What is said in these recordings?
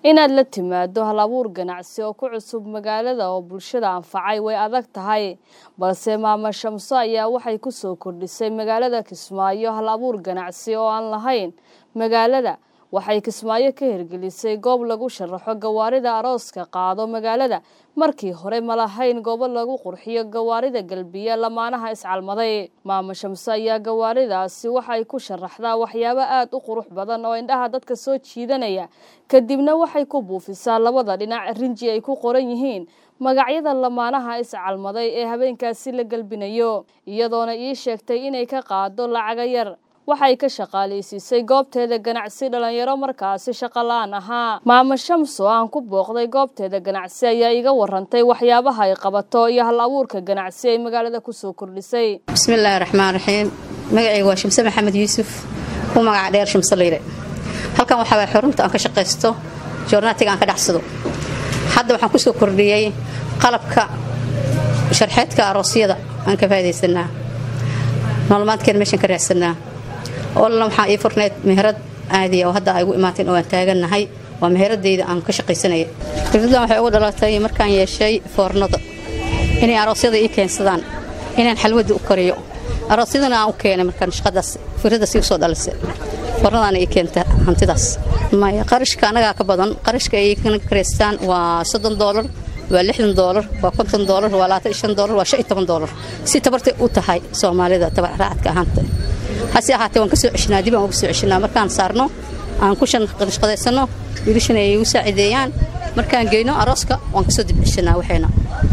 inaad la timaado hal abuur ganacsi oo ku cusub magaalada oo bulshada anfacay way adag tahay balse maamo shamso ayaa waxay ku soo kordhisay magaalada kismaayo hal abuur ganacsi oo aan lahayn magaalada waxay kismaayo ka hirgelisay goob lagu sharaxo gawaarida arooska qaado magaalada markii hore ma lahayn goobo lagu qurxiyo gawaarida galbiya lamaanaha iscalmaday maamo shamso ayaa gawaaridaasi waxay ku sharaxdaa waxyaabo aada u qurux badan oo indhaha dadka soo jiidanaya kadibna waxay ku buufisaa labada dhinac rinji ay ku qoran yihiin magacyada lamaanaha iscalmaday ee habeenkaasi la galbinayo iyadoona ii sheegtay inay ka qaado lacaga yar waxay ka shaqaalaysiisay goobteeda ganacsi dhalinyaro markaasi shaqo la-aan ahaa maamo shamso aan ku booqday goobteeda ganacsi ayaa iga warantay waxyaabaha ay qabato iyo hal abuurka ganacsi ay magaalada kusoo kordhisay bismillaahi raxmaan raxiim magacayga waa shamse maxamed yuusuf u magaca dheer shamse layre halkan waxaa waay xurunta aan ka shaqaysto joornaatiga aan ka dhacsado hadda waxaan kusoo kordhiyey qalabka sharxeedka aroosyada aan ka faa'idaysanaa nolomaadkeen meeshaan ka raacsanaa olna waxaa ii furnayd meherad caadiya oo hadda ay ugu imaateen oo aan taagannahay waa meheradayda aan ka shaqaysanaya firdadan waxay ugu dhalatay markaan yeeshay foornada inay aroosyada ii keensadaan inaan xalwadda u kariyo aroosyadana aan u keenay markaan shaqadaas firadaas igu soo dhalisay foornadaana ii keenta hantidaas maya qarashka annagaa ka badan qarashka ay kana karaystaan waa soddon doolar waa lixdan doolar waa konton doolar waa labaatan iyo shan doolar waa shan iyo toban doolar si tabartay u tahay soomaalida tabarraacadka ahaanta hase ahaatee waan ka soo ceshinaa dib aan uga soo ceshinaa markaan saarno aan ku shaqadaysanno wiilashana ay igu saacideeyaan markaan geyno arooska waan kasoo dib ceshinaa waxayna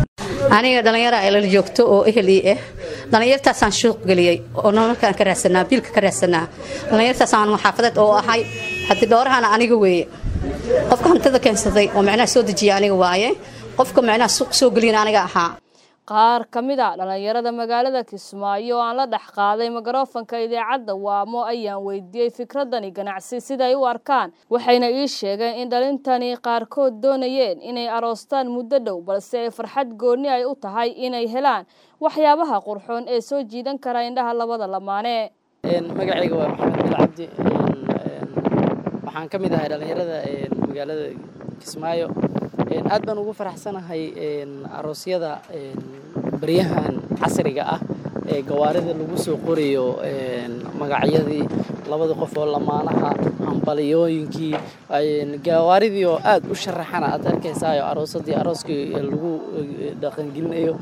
aniga dhallinyara ay lala joogto oo ehel ii ah dhallinyartaasaan shuuq geliyey oo nololkaan ka raadsanaa biilka ka raadsanaa dhallinyartaasaan xaafadeed oo ahay haddii dhoorahana aniga weeye qofka hantida keensaday oo macnaha soo dejiya aniga waaye qofka macnaha suuq soo geliyana aniga ahaa qaar ka mid a dhallinyarada magaalada kismaayo oo aan la dhex qaaday mikrofanka idaacadda waamo ayaan weydiiyey fikradani ganacsi siday u arkaan waxayna ii sheegeen in dhalintani qaarkood doonayeen inay aroostaan muddo dhow balse ay farxad goonni ay u tahay inay helaan waxyaabaha qurxoon ee soo jiidan kara indhaha labada lamaane magacayga waa maxamed bil cabdi waxaan ka mid ahay dhallinyarada magaalada kismaayo aad baan ugu faraxsanahay aroosyada baryahan casriga ah ee gawaarida lagu soo qorayo magacyadii labada qof oo lamaanaha hambaliyooyinkii gawaaridii oo aad u sharaxana aad arkaysaayo aroosadii arooskii lagu dhaqangelinayo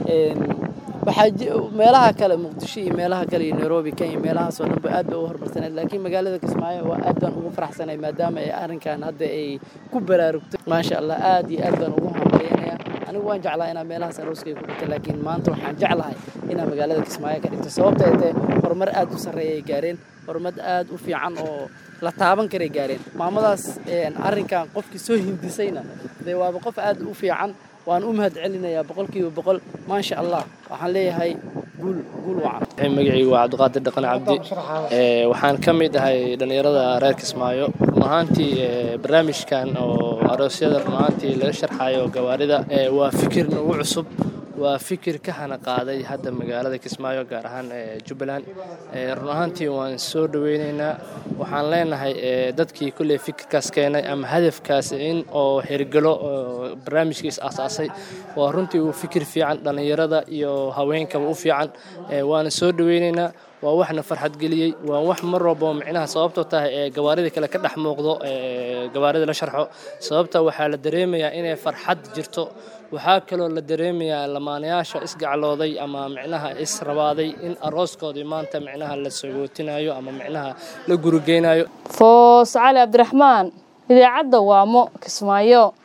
waxaa meelaha kale muqdisho iyo meelaha kale iyo nairobi kenya meelahaasoo dhanba aad ba u hormarsaneed laakiin magaalada kismaayo waa aad baan ugu faraxsanay maadaama ay arrinkan hadda ay ku baraarugtay maasha allah aad iyo aad baan ugu hambalyanaya anigu waan jeclaa inaa meelahaas arooskay ku dhigto laakiin maanta waxaan jeclahay inaa magaalada kismaayo ka dhigto sababta ay tahay horumar aad u sarreeya ay gaareen horumar aad u fiican oo la taaban karay gaareen maamadaas arrinkan qofkii soo hindisayna dee waaba qof aad u fiican waan u mahad celinayaa boqolkiiba boqol maasha allah waxaan leeyahay guul guul wacan magacaygu waa cabdiqaadir dhaqan cabdi waxaan ka mid ahay dhallinyarada reer kismaayo run ahaantii barnaamijkan oo aroosyada run ahaantii laga sharxayo gawaarida waa fikir nagu cusub waa fikir ka hana qaaday hadda magaalada kismaayo gaar ahaan jubbaland run ahaantii waan soo dhoweynaynaa waxaan leenahay dadkii kulley fikirkaas keenay ama hadafkaas in oo hergelo barnaamijkiis aasaasay waa runtii uu fikir fiican dhallinyarada iyo haweenkaba u fiican waana soo dhoweynaynaa waa waxna farxad geliyey waa wax mar walba micnaha sababtoo tahay ee gawaarida kale ka dhex muuqdo gawaarida la sharxo sababta waxaa la dareemayaa inay farxad jirto waxaa kaloo la dareemayaa lamaanayaasha isgaclooday ama micnaha israbaaday in arooskoodii maanta micnaha la sagootinayo ama micnaha la gurigeynayo foos cali cabdiraxmaan idaacadda waamo kismaayo